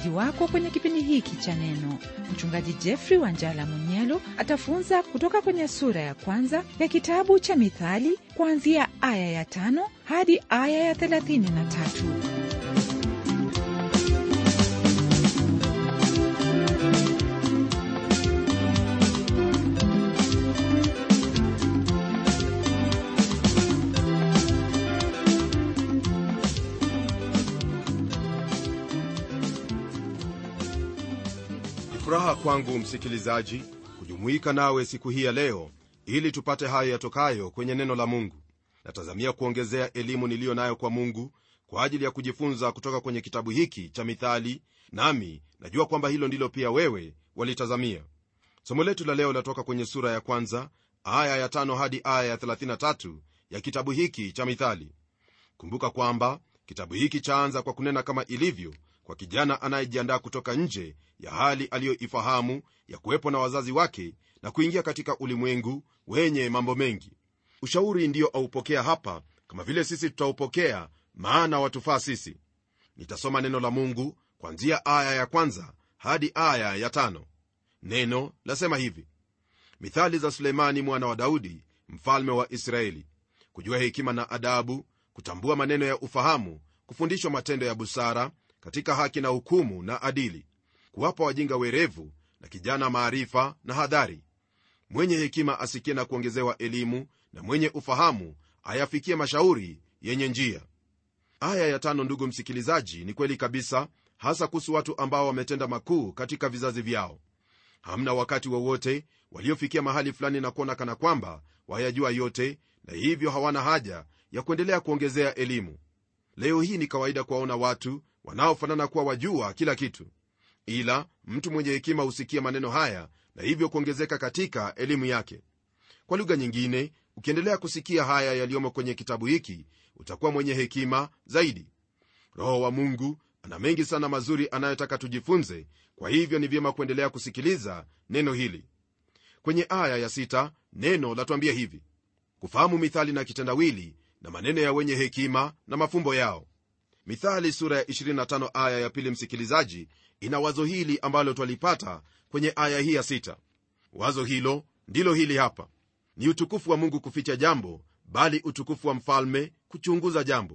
mwenyeji wako kwenye kipindi hiki cha Neno. Mchungaji Jeffrey Wanjala Munyelo atafunza kutoka kwenye sura ya kwanza ya kitabu cha Mithali kuanzia aya ya tano hadi aya ya thelathini na tatu. furaha kwangu msikilizaji kujumuika nawe siku hii ya leo ili tupate hayo yatokayo kwenye neno la mungu natazamia kuongezea elimu niliyo nayo kwa mungu kwa ajili ya kujifunza kutoka kwenye kitabu hiki cha mithali nami najua kwamba hilo ndilo pia wewe walitazamia somo letu la leo latoka kwenye sura ya kwanza aya ya tano hadi aya ya 33 ya kitabu hiki cha mithali kumbuka kwamba kitabu hiki chaanza kwa kunena kama ilivyo kwa kijana anayejiandaa kutoka nje ya hali aliyoifahamu ya kuwepo na wazazi wake na kuingia katika ulimwengu wenye mambo mengi ushauri ndiyo aupokea hapa kama vile sisi tutaupokea maana watufaa sisi nitasoma neno la mungu kwanzia aya ya kwanza hadi aya ya tano neno lasema hivi mithali za suleimani mwana wa daudi mfalme wa israeli kujua hekima na adabu kutambua maneno ya ufahamu kufundishwa matendo ya busara katika haki na hukumu na adili kuwapa wajinga werevu na kijana maarifa na hadhari mwenye hekima asikie na kuongezewa elimu na mwenye ufahamu ayafikie mashauri yenye njia aya ya tano ndugu msikilizaji ni kweli kabisa hasa kuhusu watu ambao wametenda makuu katika vizazi vyao hamna wakati wowote wa waliofikia mahali fulani na kuona kana kwamba wayajua yote na hivyo hawana haja ya kuendelea kuongezea elimu leo hii ni kawaida kuwaona watu wanaofanana kuwa wajua kila kitu ila mtu mwenye hekima husikia maneno haya na hivyo kuongezeka katika elimu yake kwa lugha nyingine ukiendelea kusikia haya yaliyomo kwenye kitabu hiki utakuwa mwenye hekima zaidi roho wa mungu ana mengi sana mazuri anayotaka tujifunze kwa hivyo ni vyema kuendelea kusikiliza neno hili kwenye aya ya sita neno latwambia hivi kufahamu mithali na kitendawili na maneno ya wenye hekima na mafumbo yao mithali sura ya 25 aya ya pili msikilizaji ina wazo hili ambalo twalipata kwenye aya hii ya sita wazo hilo ndilo hili hapa ni utukufu wa mungu kuficha jambo bali utukufu wa mfalme kuchunguza jambo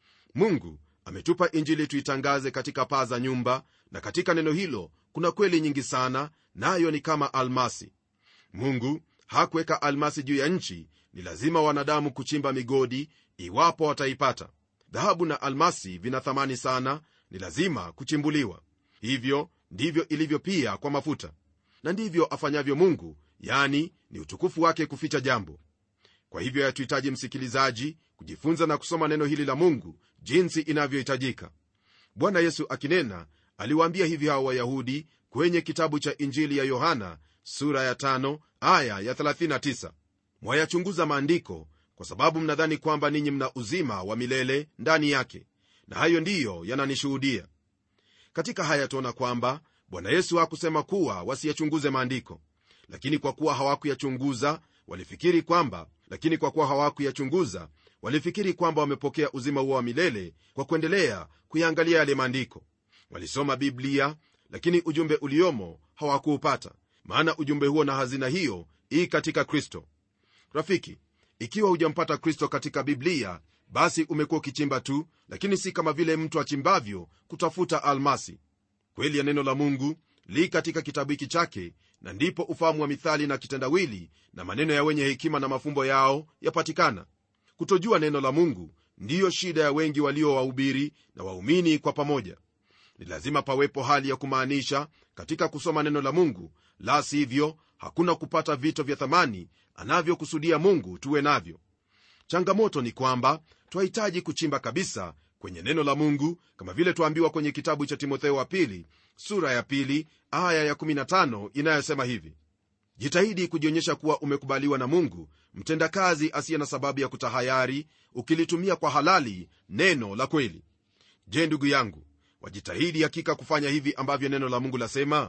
mungu ametupa injili tuitangaze katika paa za nyumba na katika neno hilo kuna kweli nyingi sana nayo ni kama almasi mungu hakuweka almasi juu ya nchi ni lazima wanadamu kuchimba migodi iwapo wataipata dhahabu na almasi vina thamani sana ni lazima kuchimbuliwa hivyo ndivyo ilivyo pia kwa mafuta na ndivyo afanyavyo mungu yani ni utukufu wake kuficha jambo kwa hivyo yatuhitaji msikilizaji kujifunza na kusoma neno hili la mungu jinsi inavyohitajika bwana yesu akinena aliwaambia hivi hao wayahudi kwenye kitabu cha injili ya yohana sura ya tano, aya ya 39 mwayachunguza maandiko kwa sababu mnadhani kwamba ninyi mna uzima wa milele ndani yake na hayo ndiyo yananishuhudia katika haya tuona kwamba bwana yesu hakusema kuwa wasiyachunguze maandiko lakini kwa kuwa hawakuyachunguza walifikiri kwamba lakini kwa kuwa hawakuyachunguza walifikiri kwamba wamepokea uzima huo wa milele kwa kuendelea kuyaangalia yale maandiko walisoma biblia lakini ujumbe uliomo hawakuupata maana ujumbe huo na hazina hiyo ii katika kristo rafiki ikiwa hujampata kristo katika biblia basi umekuwa ukichimba tu lakini si kama vile mtu achimbavyo kutafuta almasi kweli ya neno la mungu li katika kitabu hiki chake na ndipo ufahamu wa mithali na kitendawili na maneno ya wenye hekima na mafumbo yao yapatikana kutojua neno la mungu ndiyo shida ya wengi walio wahubiri na waumini kwa pamoja ni lazima pawepo hali ya kumaanisha katika kusoma neno la mungu la sivyo hakuna kupata vito vya thamani anavyokusudia mungu tuwe navyo changamoto ni kwamba twahitaji kuchimba kabisa kwenye neno la mungu kama vile twaambiwa kwenye kitabu cha timotheo wa pili sura ya pili aya ya 15 inayosema hivi jitahidi kujionyesha kuwa umekubaliwa na mungu mtendakazi asiye na sababu ya kutahayari ukilitumia kwa halali neno la kweli je ndugu yangu wajitahidi hakika kufanya hivi ambavyo neno la mungu lasema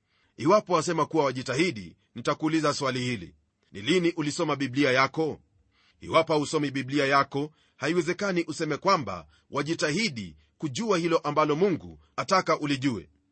iwapo wasema kuwa wajitahidi nitakuuliza swali hili ni lini ulisoma biblia yako iwapo hausomi biblia yako haiwezekani useme kwamba wajitahidi kujua hilo ambalo mungu ataka ulijue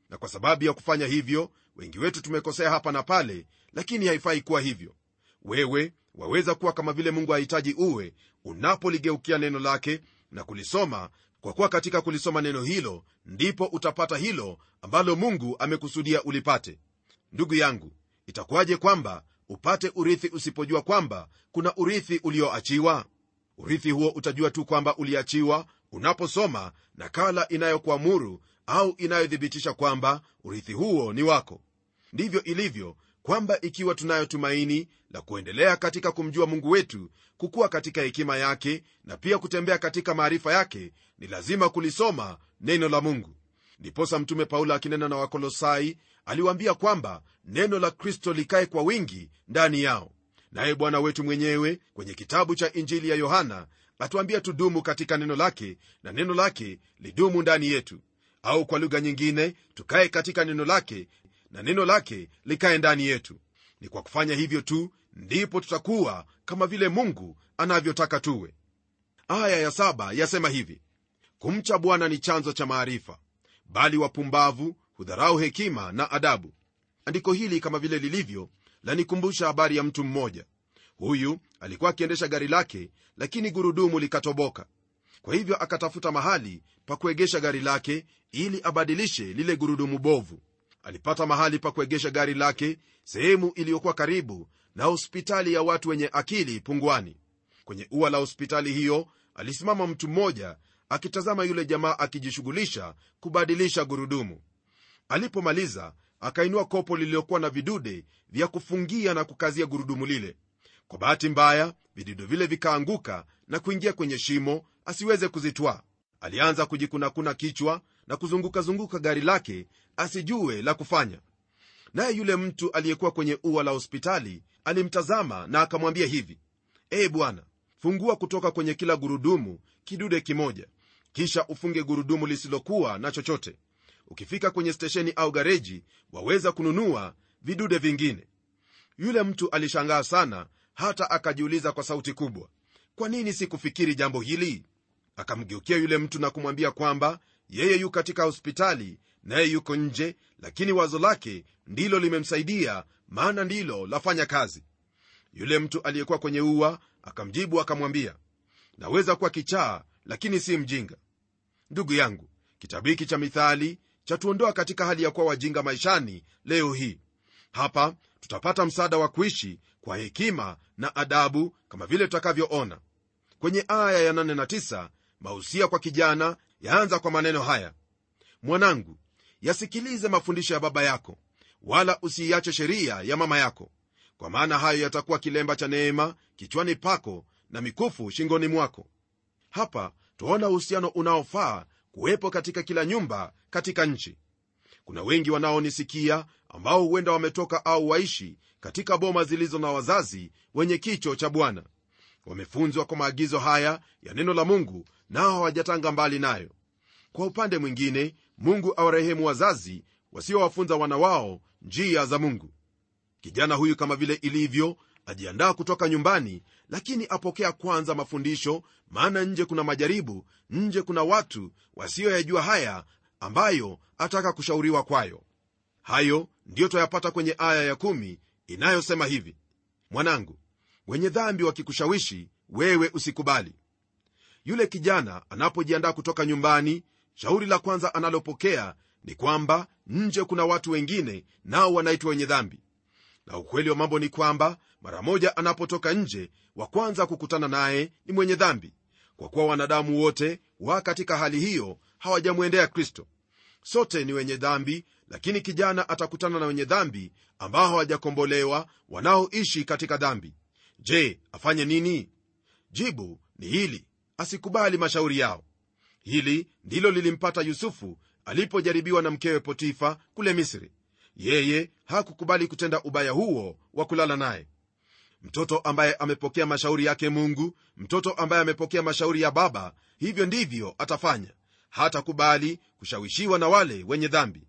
na kwa sababu ya kufanya hivyo wengi wetu tumekosea hapa na pale lakini haifai kuwa hivyo wewe waweza kuwa kama vile mungu hahitaji uwe unapoligeukia neno lake na kulisoma kwa kuwa katika kulisoma neno hilo ndipo utapata hilo ambalo mungu amekusudia ulipate ndugu yangu itakuwaje kwamba upate urithi usipojua kwamba kuna urithi ulioachiwa urithi huo utajua tu kwamba uliachiwa unaposoma nakala inayokuamuru au inayothibitisha kwamba urithi huo ni wako ndivyo ilivyo kwamba ikiwa tunayo tumaini la kuendelea katika kumjua mungu wetu kukuwa katika hekima yake na pia kutembea katika maarifa yake ni lazima kulisoma neno la mungu ndiposa mtume paulo akinena na wakolosai aliwaambia kwamba neno la kristo likae kwa wingi ndani yao naye bwana wetu mwenyewe kwenye kitabu cha injili ya yohana atuambia tudumu katika neno lake na neno lake lidumu ndani yetu au kwa lugha nyingine tukae katika neno lake na neno lake likae ndani yetu ni kwa kufanya hivyo tu ndipo tutakuwa kama vile mungu anavyotaka tuwe aya ya saba yasema hivi kumcha bwana ni chanzo cha maarifa bali wapumbavu hudharau hekima na adabu andiko hili kama vile lilivyo lanikumbusha habari ya mtu mmoja huyu alikuwa akiendesha gari lake lakini gurudumu likatoboka kwa hivyo akatafuta mahali pa kuegesha gari lake ili abadilishe lile gurudumu bovu alipata mahali pa kuegesha gari lake sehemu iliyokuwa karibu na hospitali ya watu wenye akili pungwani kwenye ua la hospitali hiyo alisimama mtu mmoja akitazama yule jamaa akijishughulisha kubadilisha gurudumu alipomaliza akainua kopo lililokuwa na vidude vya kufungia na kukazia gurudumu lile kwa bahati mbaya vidude vile vikaanguka na kuingia kwenye shimo asiweze kuzitwaa alianza kujikunakuna kichwa na kuzungukazunguka gari lake asijue la kufanya naye yule mtu aliyekuwa kwenye ua la hospitali alimtazama na akamwambia hivi ee bwana fungua kutoka kwenye kila gurudumu kidude kimoja kisha ufunge gurudumu lisilokuwa na chochote ukifika kwenye stesheni au gareji waweza kununua vidude vingine yule mtu alishangaa sana hata akajiuliza kwa sauti kubwa kwa nini sikufikiri jambo hili akamgeukia yule mtu na kumwambia kwamba yeye yu katika hospitali naye yuko nje lakini wazo lake ndilo limemsaidia maana ndilo lafanya kazi yule mtu aliyekuwa kwenye ua akamjibu akamwambia naweza kuwa kichaa lakini si mjinga ndugu yangu kitabu hiki cha mithali chatuondoa katika hali ya kuwa wajinga maishani leo hii hapa tutapata msaada wa kuishi kwa hekima na adabu kama vile tutakavyoona kwenye aya ya 8 na 9 mahusia kwa kijana yaanza kwa maneno haya mwanangu yasikilize mafundisho ya baba yako wala usiiache sheria ya mama yako kwa maana hayo yatakuwa kilemba cha neema kichwani pako na mikufu shingoni mwako hapa twaona uhusiano unaofaa kuwepo katika kila nyumba katika nchi kuna wengi wanaonisikia ambao huenda wametoka au waishi katika boma zilizo na wazazi wenye kicho cha bwana wamefunzwa kwa maagizo haya ya neno la mungu nao hawajatanga mbali nayo kwa upande mwingine mungu awarehemu wazazi wasiowafunza wana wao njia za mungu kijana huyu kama vile ilivyo ajiandaa kutoka nyumbani lakini apokea kwanza mafundisho maana nje kuna majaribu nje kuna watu wasioyajua haya ambayo ataka kushauriwa kwayo hayo ndiyo twayapata kwenye aya ya kumi inayosema hivi mwanangu wenye dhambi wakikushawishi wewe usikubali yule kijana anapojiandaa kutoka nyumbani shauri la kwanza analopokea ni kwamba nje kuna watu wengine nao wanaitwa wenye dhambi na ukweli wa mambo ni kwamba mara moja anapotoka nje wa kwanza kukutana naye ni mwenye dhambi kwa kuwa wanadamu wote wa katika hali hiyo hawajamwendea kristo sote ni wenye dhambi lakini kijana atakutana na wenye dhambi ambao hawajakombolewa wanaoishi katika dhambi je afanye nini jibu ni hili asikubali mashauri yao hili ndilo lilimpata yusufu alipojaribiwa na mkewe potifa kule misri yeye hakukubali kutenda ubaya huo wa kulala naye mtoto ambaye amepokea mashauri yake mungu mtoto ambaye amepokea mashauri ya baba hivyo ndivyo atafanya hatakubali kushawishiwa na wale wenye dhambi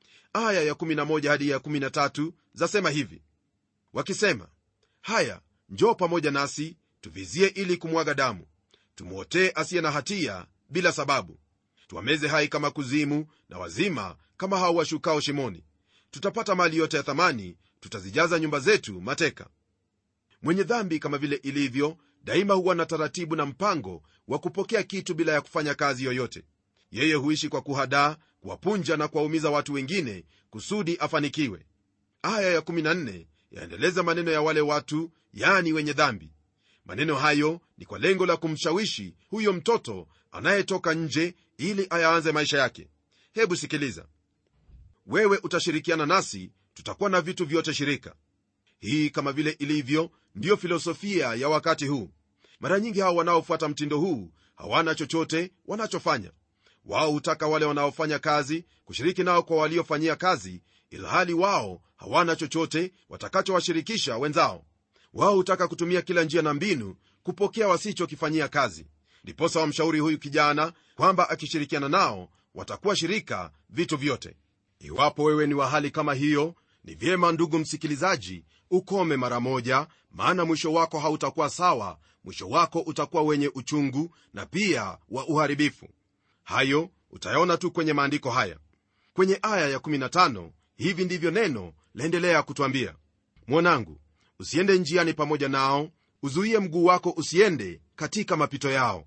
aya ya11 hadi ya13 zasema hivi wakisema haya njoo pamoja nasi tuvizie ili kumwaga damu tumwotee asiye na hatia bila sababu tuwameze hai kama kuzimu na wazima kama hao washukao shimoni tutapata mali yote ya thamani tutazijaza nyumba zetu mateka mwenye dhambi kama vile ilivyo daima huwa na taratibu na mpango wa kupokea kitu bila ya kufanya kazi yoyote yeye huishi kwa kuhadaa kuwapunja na kuwaumiza watu wengine kusudi afanikiwe aya ya14 yaendeleza maneno ya wale watu yani wenye dhambi maneno hayo ni kwa lengo la kumshawishi huyo mtoto anayetoka nje ili ayaanze maisha yake hebu sikiliza wewe utashirikiana nasi tutakuwa na vitu vyote shirika hii kama vile ilivyo ndiyo filosofia ya wakati huu mara nyingi hao wanaofuata mtindo huu hawana chochote wanachofanya wao hutaka wale wanaofanya kazi kushiriki nao kwa waliofanyia kazi ilhali wao hawana chochote watakachowashirikisha wenzao wao hutaka kutumia kila njia na mbinu kupokea wasichokifanyia kazi ndiposa wamshauri huyu kijana kwamba akishirikiana nao watakuwa shirika vitu vyote iwapo wewe ni wa hali kama hiyo ni vyema ndugu msikilizaji ukome mara moja maana mwisho wako hautakuwa sawa mwisho wako utakuwa wenye uchungu na pia wa uharibifu hayo utayaona tu kwenye maandiko haya kwenye aya ya15 hivi ndivyo neno laendelea kutwambia mwanangu usiende njiani pamoja nao uzuie mguu wako usiende katika mapito yao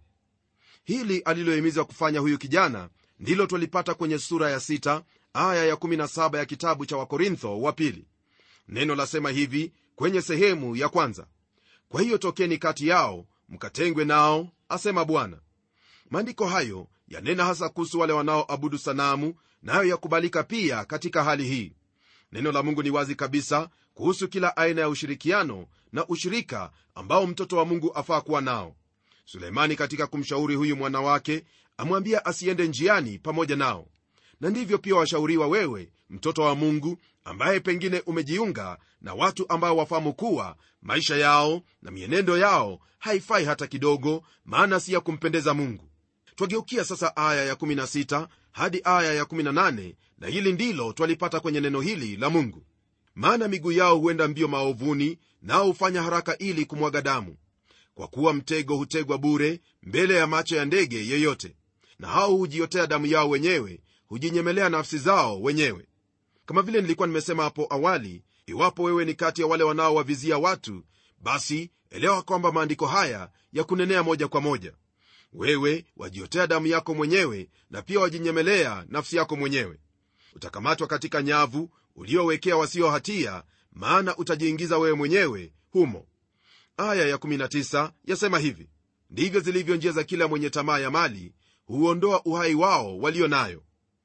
hili alilohimiza kufanya huyu kijana ndilo twalipata kwenye sura ya 6 aya ya17 ya kitabu cha wakorintho wa pili neno lasema hivi kwenye sehemu ya kwanza kwa hiyo tokeni kati yao mkatengwe nao asema bwana maandiko hayo yanena hasa kuhusu wale wanaoabudu sanamu nayo yakubalika pia katika hali hii neno la mungu ni wazi kabisa kuhusu kila aina ya ushirikiano na ushirika ambao mtoto wa mungu afaa kuwa nao suleimani katika kumshauri huyu mwana wake amwambia asiende njiani pamoja nao na ndivyo pia washauriwa wewe mtoto wa mungu ambaye pengine umejiunga na watu ambao wafahamu kuwa maisha yao na mienendo yao haifai hata kidogo maana si ya kumpendeza mungu twageukia sasa aya ya16 hadi aya ya18 na hili ndilo twalipata kwenye neno hili la mungu maana miguu yao huenda mbio maovuni nao hufanya haraka ili kumwaga damu kwa kuwa mtego hutegwa bure mbele ya macho ya ndege yeyote na hao hujiotea damu yao wenyewe hujinyemelea nafsi zao wenyewe kama vile nilikuwa nimesema hapo awali iwapo wewe ni kati ya wale wanaowavizia watu basi elewa kwamba maandiko haya ya kunenea moja kwa moja wewe wajiotea damu yako mwenyewe na pia wajinyemelea nafsi yako mwenyewe utakamatwa katika nyavu uliowekea wasio hatia maana utajiingiza wewe mwenyewe humo aya ya19 yasema hivi ndivyo zilivyo njia za kila mwenye tamaa ya mali huondoa uhai wao walio nayo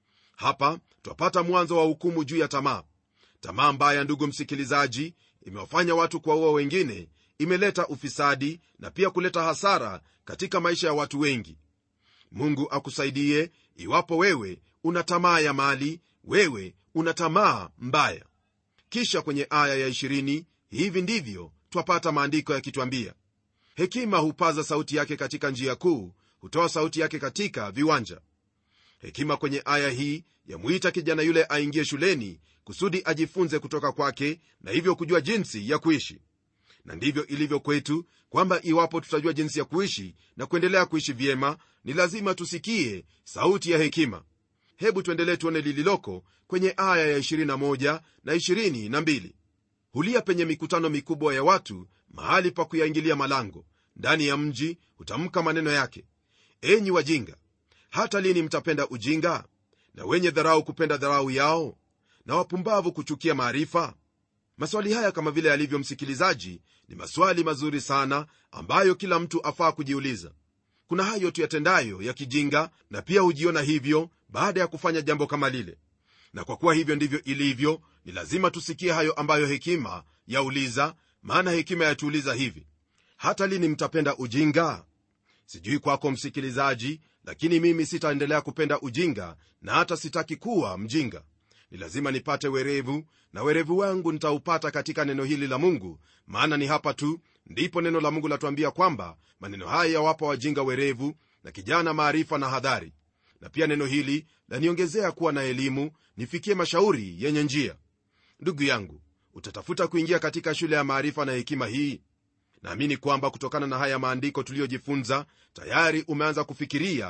hapa twapata mwanzo wa hukumu juu ya tamaa tamaa mbaya ndugu msikilizaji imewafanya watu kuwaua wengine imeleta ufisadi na pia kuleta hasara katika maisha ya watu wengi mungu akusaidie iwapo wewe una tamaa ya mali wewe una tamaa mbaya kisha kwenye aya ya 20 hivi ndivyo twapata maandiko yakitwambia hekima hupaza sauti yake katika njia kuu hutoa sauti yake katika viwanja hekima kwenye aya hii yamwita kijana yule aingie shuleni kusudi ajifunze kutoka kwake na hivyo kujua jinsi ya kuishi na ndivyo ilivyo kwetu kwamba iwapo tutajua jinsi ya kuishi na kuendelea kuishi vyema ni lazima tusikie sauti ya hekima hebu tuendelee tuone lililoko kwenye aya ya 21 na 22 hulia penye mikutano mikubwa ya watu mahali pa kuyaingilia malango ndani ya mji hutamka maneno yake enyi wajinga hata lini mtapenda ujinga na wenye dharau kupenda dharau yao na wapumbavu kuchukia maarifa maswali haya kama vile yalivyo msikilizaji ni maswali mazuri sana ambayo kila mtu afaa kujiuliza kuna hayo tuyatendayo ya kijinga na pia hujiona hivyo baada ya kufanya jambo kama lile na kwa kuwa hivyo ndivyo ilivyo ni lazima tusikie hayo ambayo hekima yauliza maana hekima yatuuliza hivi hata lini mtapenda ujinga sijui kwako msikilizaji lakini mimi sitaendelea kupenda ujinga na hata sitaki kuwa mjinga ni lazima nipate werevu na werevu wangu nitaupata katika neno hili la mungu maana ni hapa tu ndipo neno la mungu latuambia kwamba maneno haya yawapa wajinga werevu na kijana maarifa na hadhari na pia neno hili laniongezea kuwa na elimu nifikie mashauri yenye njia ndugu yangu utatafuta kuingia katika shule ya maarifa na hekima hii naamini kwamba kutokana na haya maandiko tuliyojifunza tayari umeanza kufikiria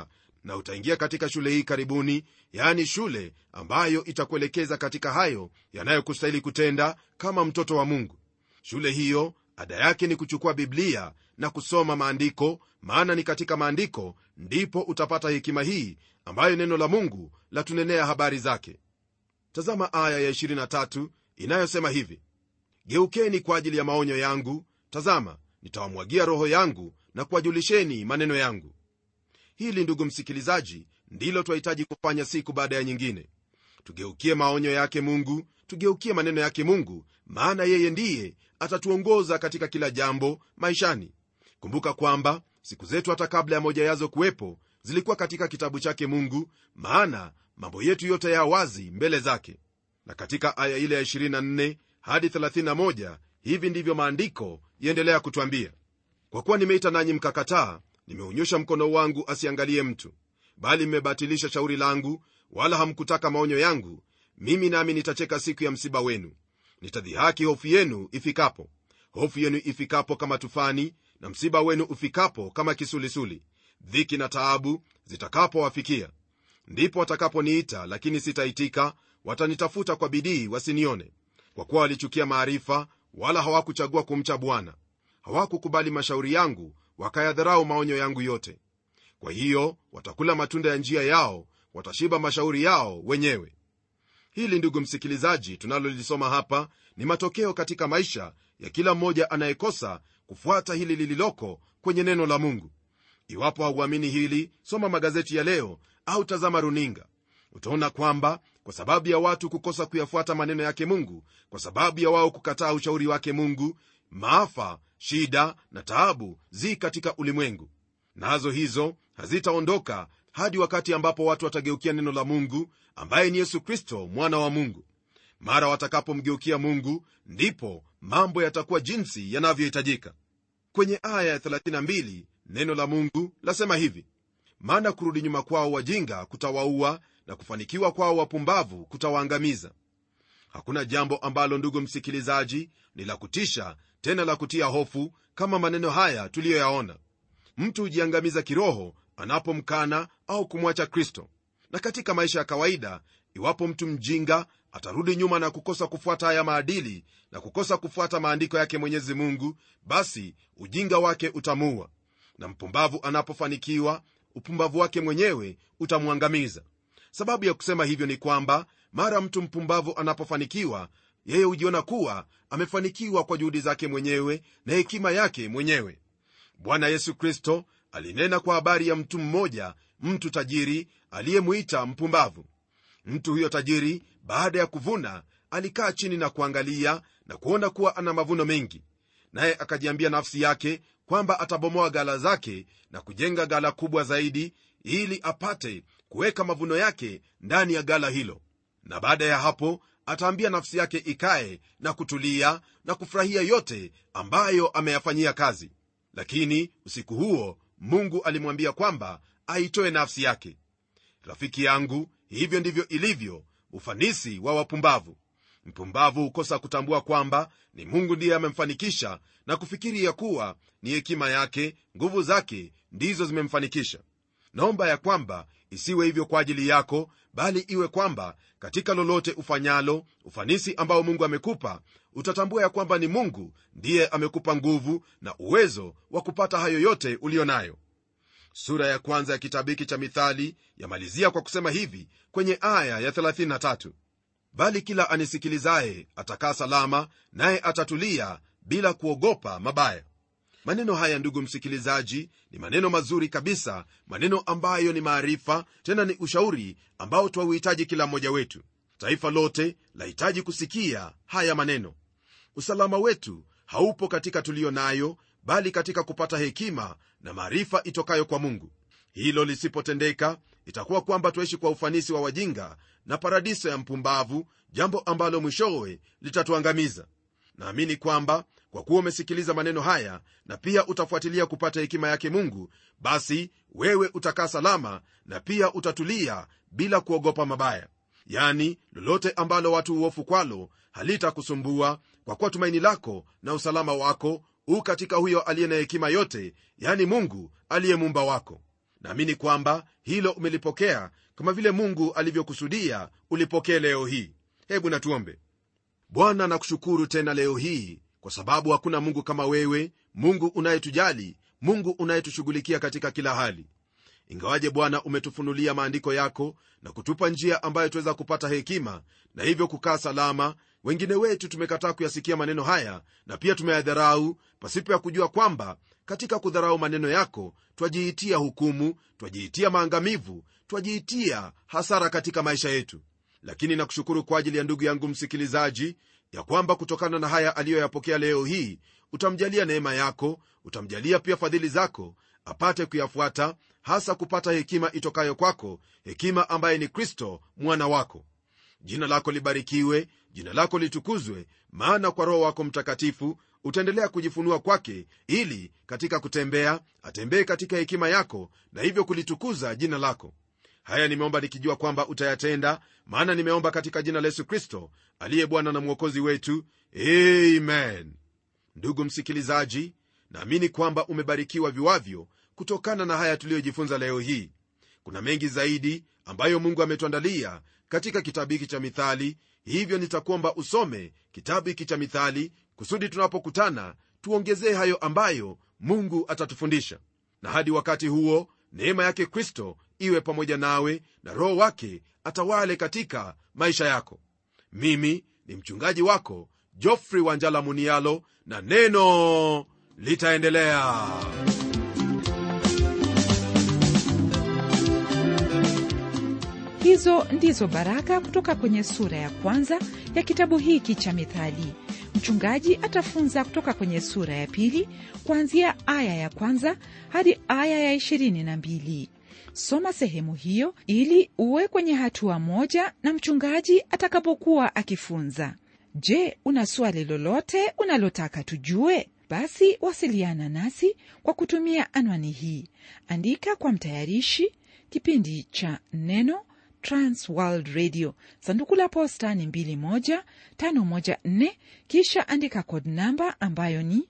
na utaingia katika shule hii karibuni yaani shule ambayo itakuelekeza katika hayo yanayokustahili kutenda kama mtoto wa mungu shule hiyo ada yake ni kuchukua biblia na kusoma maandiko maana ni katika maandiko ndipo utapata hekima hii ambayo neno la mungu latunenea habari zake tazama aya ya 23 inayosema hivi geukeni kwa ajili ya maonyo yangu tazama nitawamwagia roho yangu na kuwajulisheni maneno yangu hili ndugu msikilizaji ndilo twahitaji kufanya siku baada ya nyingine tugeukie maonyo yake mungu tugeukie maneno yake mungu maana yeye ndiye atatuongoza katika kila jambo maishani kumbuka kwamba siku zetu hata kabla ya moja yazo kuwepo zilikuwa katika kitabu chake mungu maana mambo yetu yote ya wazi mbele zake na katika aya ile ya 24 hadi 31 hivi ndivyo maandiko yaendelea kutwambia kwa kuwa nimeita nanyi mkakataa nimeunyosha mkono wangu asiangalie mtu bali mmebatilisha shauri langu wala hamkutaka maonyo yangu mimi nami nitacheka siku ya msiba wenu nitadhihaki hofu yenu ifikapo hofu yenu ifikapo kama tufani na msiba wenu ufikapo kama kisulisuli dhiki na taabu zitakapowafikia ndipo watakaponiita lakini sitaitika watanitafuta kwa bidii wasinione kwa kuwa walichukia maarifa wala hawakuchagua kumcha bwana hawakukubali mashauri yangu wakayadharau maonyo yangu yote kwa hiyo watakula matunda ya njia yao watashiba mashauri yao wenyewe hili ndugu msikilizaji tunalolisoma hapa ni matokeo katika maisha ya kila mmoja anayekosa kufuata hili lililoko kwenye neno la mungu iwapo hauamini hili soma magazeti ya leo au tazama runinga utaona kwamba kwa sababu ya watu kukosa kuyafuata maneno yake mungu kwa sababu ya wao kukataa ushauri wake mungu maafa shida na taabu zi katika ulimwengu nazo hizo hazitaondoka hadi wakati ambapo watu watageukia neno la mungu ambaye ni yesu kristo mwana wa mungu mara watakapomgeukia mungu ndipo mambo yatakuwa jinsi yanavyohitajika kwenye aya ya 32 neno la mungu lasema hivi maana kurudi nyuma kwao wajinga kutawaua na kufanikiwa kwao wapumbavu kutawaangamiza hakuna jambo ambalo ndugu msikilizaji ni la kutisha tena la kutia hofu kama maneno haya tuliyoyaona mtu hujiangamiza kiroho anapomkana au kumwacha kristo na katika maisha ya kawaida iwapo mtu mjinga atarudi nyuma na kukosa kufuata haya maadili na kukosa kufuata maandiko yake mwenyezi mungu basi ujinga wake utamuua na mpumbavu anapofanikiwa upumbavu wake mwenyewe utamwangamiza sababu ya kusema hivyo ni kwamba mara mtu mpumbavu anapofanikiwa yeye hujiona kuwa amefanikiwa kwa juhudi zake mwenyewe na hekima yake mwenyewe bwana yesu kristo alinena kwa habari ya mtu mmoja mtu tajiri aliyemwita mpumbavu mtu huyo tajiri baada ya kuvuna alikaa chini na kuangalia na kuona kuwa ana mavuno mengi naye akajiambia nafsi yake kwamba atabomoa gala zake na kujenga gala kubwa zaidi ili apate kuweka mavuno yake ndani ya gala hilo na baada ya hapo ataambia nafsi yake ikae na kutulia na kufurahia yote ambayo ameyafanyia kazi lakini usiku huo mungu alimwambia kwamba aitoe nafsi yake rafiki yangu hivyo ndivyo ilivyo ufanisi wa wapumbavu mpumbavu hukosa kutambua kwamba ni mungu ndiye amemfanikisha na kufikiri ya kuwa ni hekima yake nguvu zake ndizo zimemfanikisha naomba ya kwamba isiwe hivyo kwa ajili yako bali iwe kwamba katika lolote ufanyalo ufanisi ambao mungu amekupa utatambua ya kwamba ni mungu ndiye amekupa nguvu na uwezo wa kupata hayo yote uliyo nayo sura ya kwanza ya kitabu hiki cha mithali yamalizia kwa kusema hivi kwenye aya ya 33 bali kila anisikilizaye atakaa salama naye atatulia bila kuogopa mabaya maneno haya ndugu msikilizaji ni maneno mazuri kabisa maneno ambayo ni maarifa tena ni ushauri ambao twauhitaji kila mmoja wetu taifa lote lahitaji kusikia haya maneno usalama wetu haupo katika tuliyo nayo bali katika kupata hekima na maarifa itokayo kwa mungu hilo lisipotendeka itakuwa kwamba tuishi kwa ufanisi wa wajinga na paradiso ya mpumbavu jambo ambalo mwishowe litatuangamiza naamini kwamba kwa kuwa umesikiliza maneno haya na pia utafuatilia kupata hekima yake mungu basi wewe utakaa salama na pia utatulia bila kuogopa mabaya yani lolote ambalo watu huofu kwalo halitakusumbua kwa kuwa tumaini lako na usalama wako u katika huyo aliye na hekima yote yani mungu aliye mumba wako naamini kwamba hilo umelipokea kama vile mungu alivyokusudia ulipokee leo hii hebu natuombe bwana nakushukuru tena leo hii kwa sababu hakuna mungu kama wewe mungu unayetujali mungu unayetushughulikia katika kila hali ingawaje bwana umetufunulia maandiko yako na kutupa njia ambayo tuweza kupata hekima na hivyo kukaa salama wengine wetu tumekataa kuyasikia maneno haya na pia tumeyadharau pasipo ya kujua kwamba katika kudharau maneno yako twajiitia hukumu twajiitia maangamivu twajiitia hasara katika maisha yetu lakini nakushukuru kwa ajili ya ndugu yangu msikilizaji ya kwamba kutokana na haya aliyoyapokea leo hii utamjalia neema yako utamjalia pia fadhili zako apate kuyafuata hasa kupata hekima itokayo kwako hekima ambaye ni kristo mwana wako jina lako libarikiwe jina lako litukuzwe maana kwa roho wako mtakatifu utaendelea kujifunua kwake ili katika kutembea atembee katika hekima yako na hivyo kulitukuza jina lako haya nimeomba nikijua kwamba utayatenda maana nimeomba katika jina la yesu kristo aliye bwana na mwokozi wetu amen ndugu msikilizaji naamini kwamba umebarikiwa viwavyo kutokana na haya tuliyojifunza leo hii kuna mengi zaidi ambayo mungu ametuandalia katika kitabu hiki cha mithali hivyo nitakuomba usome kitabu hiki cha mithali kusudi tunapokutana tuongezee hayo ambayo mungu atatufundisha na hadi wakati huo neema yake kristo iwe pamoja nawe na roho wake atawale katika maisha yako mimi ni mchungaji wako jofrey wanjala munialo na neno litaendelea hizo ndizo baraka kutoka kwenye sura ya kwanza ya kitabu hiki cha mithali mchungaji atafunza kutoka kwenye sura ya pili kuanzia aya ya kwanza hadi aya ya ishirini na mbili soma sehemu hiyo ili uwe kwenye hatua moja na mchungaji atakapokuwa akifunza je una swali lolote unalotaka tujue basi wasiliana nasi kwa kutumia anwani hii andika kwa mtayarishi kipindi cha neno transworld radio sanduku la posta ni 21514 kisha andika kod namba ambayo ni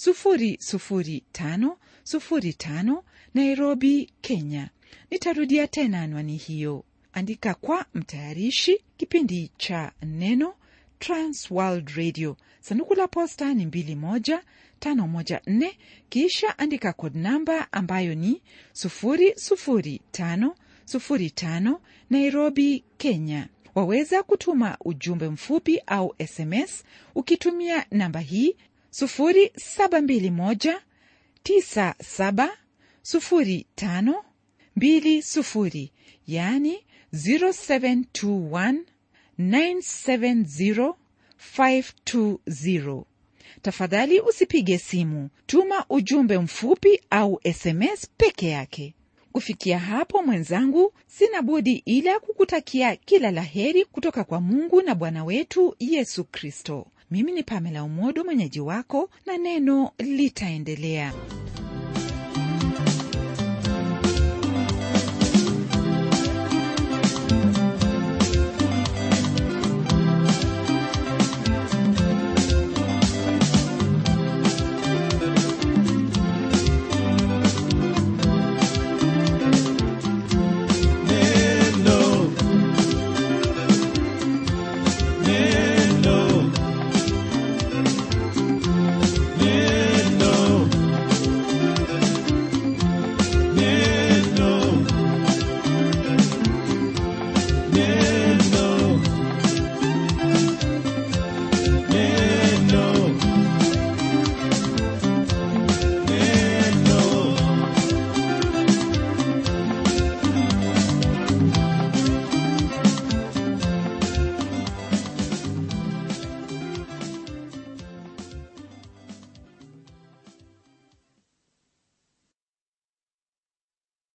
00505 nairobi kenya nitarudia tena anwani hiyo andika kwa mtayarishi kipindi cha neno transworld radio sanduku la posta ni 21514 kisha andika kod namba ambayo ni 00505 nairobi kenya waweza kutuma ujumbe mfupi au sms ukitumia namba hii 721970520 yani 0721970520 tafadhali usipige simu tuma ujumbe mfupi au sms peke yake kufikia hapo mwenzangu sina budi ila kukutakia kila la heri kutoka kwa mungu na bwana wetu yesu kristo mimi ni pamela umodo mwenyeji wako na neno litaendelea